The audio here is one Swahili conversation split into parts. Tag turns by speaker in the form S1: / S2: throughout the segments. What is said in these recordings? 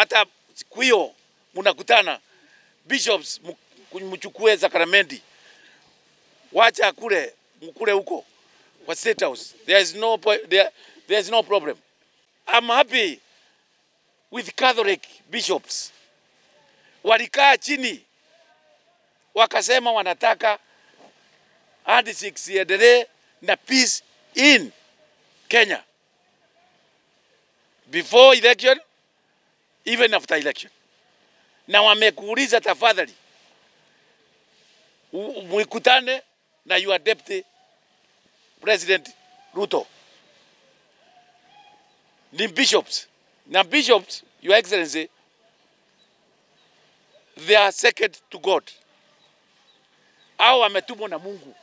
S1: hata siku hiyo mnakutana bishops, m- mchukue sakramenti, wacha kule mkule huko kwa State House. There is no po- there, there is no problem. I'm happy with Catholic bishops. Walikaa chini wakasema wanataka handshakes iendelee na peace in Kenya before election even after election, na wamekuuliza tafadhali, u- mwikutane na your deputy president Ruto ni bishops na bishops, your excellency, they are second to God, au wametumwa na Mungu,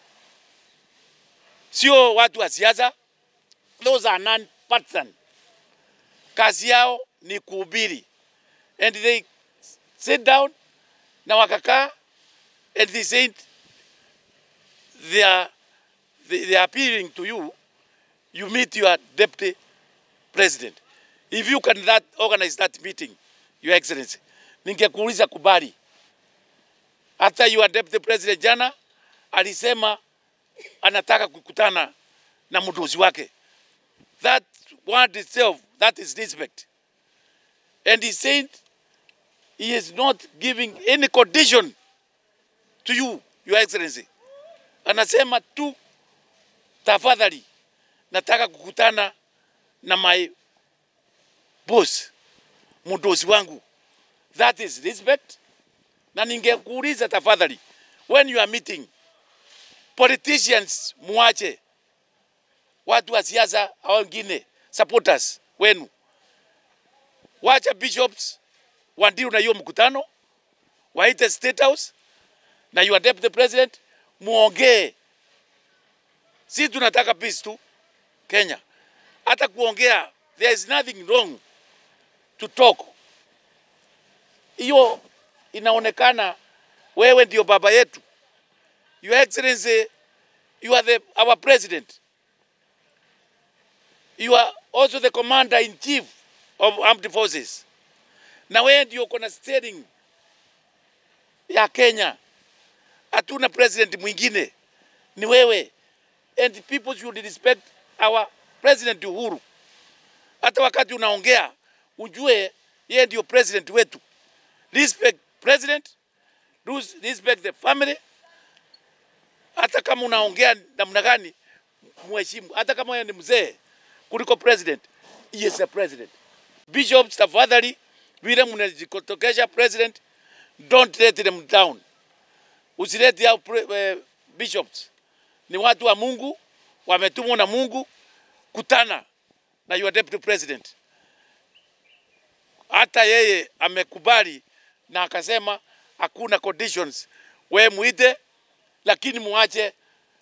S1: sio watu wa siasa. Those are non-partisan. Kazi yao ni kuhubiri, and they sit down na wakakaa, and they said they are, they, they are appealing to you, you meet your deputy president. If you can that organize that meeting, your excellency, ningekuuliza kubali. Hata your deputy president jana alisema anataka kukutana na mdozi wake. That word itself, that is respect. And he said he is not giving any condition to you, your excellency. Anasema tu tafadhali, nataka kukutana na my boss, mdozi wangu. That is respect. Na ningekuuliza tafadhali, when you are meeting politicians, muache watu wa siasa au wengine supporters wenu, wacha bishops wandiu na hiyo mkutano, waite State House na your deputy president, muongee. Si tunataka peace tu Kenya, hata kuongea, there is nothing wrong to talk. Hiyo inaonekana wewe ndio baba yetu. Your Excellency, you are the, our president. You are also the commander in chief of armed forces. Na wewe ndio uko na steering ya Kenya. Hatuna president mwingine, ni wewe. And people should respect our president Uhuru. Hata wakati unaongea ujue yeye ndio president wetu. Respect president, respect the family. Hata kama unaongea namna gani, mheshimu. Hata kama yeye ni mzee kuliko president, he is a president. Bishops, tafadhali, vile mnajikotokesha president, don't let them down. Usilete hao pre- eh, bishops ni watu wa Mungu, wametumwa na Mungu. Kutana na your deputy president. Hata yeye amekubali na akasema hakuna conditions, we muite, lakini muache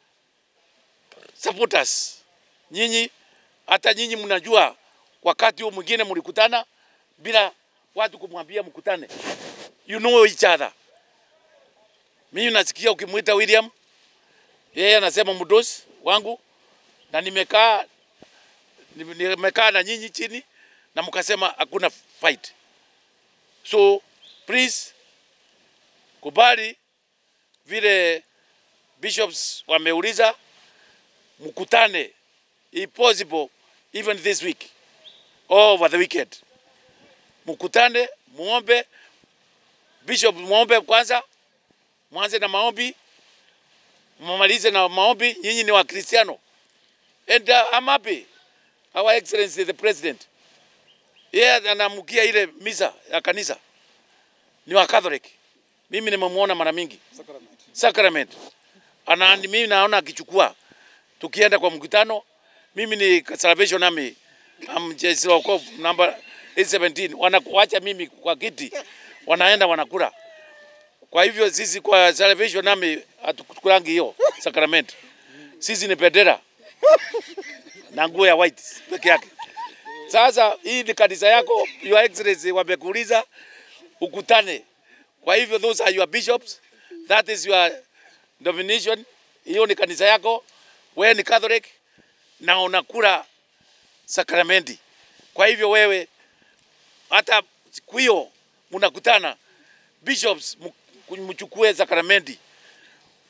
S1: supporters. Nyinyi hata nyinyi mnajua wakati huu mwingine mlikutana bila watu kumwambia mkutane, you know each other. Mimi nasikia ukimwita William yeye anasema mdosi wangu, na nimekaa nime- nimekaa na nyinyi chini na mkasema hakuna fight. So please kubali vile bishops wameuliza, mkutane if possible even this week or over the weekend, mkutane muombe bishop, muombe kwanza, mwanze na maombi mmalize na maombi. Nyinyi ni Wakristiano and uh, I'm happy our excellency the president yeye yeah, anaamkia ile misa ya kanisa ni wa Catholic. Mimi nimemuona mara mingi sacrament, ana mimi naona akichukua tukienda kwa mkutano. Mimi ni Salvation Army am jeshi wa wokovu namba 817 wanakuacha mimi kwa kiti, wanaenda wanakula. Kwa hivyo sisi kwa Salvation Army hatukulangi hiyo sacrament. Sisi ni bendera na nguo ya white peke yake. Sasa hii ni kanisa yako, your excellency, wamekuuliza ukutane. Kwa hivyo those are your bishops, that is your domination. Hiyo ni kanisa yako, wewe ni Catholic na unakula sakramenti. Kwa hivyo wewe hata siku hiyo mnakutana bishops, mu- mchukue sakramenti,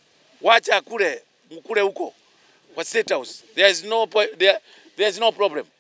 S1: wacha kule mkule huko kwa State House. There is no, po- there, there is no problem.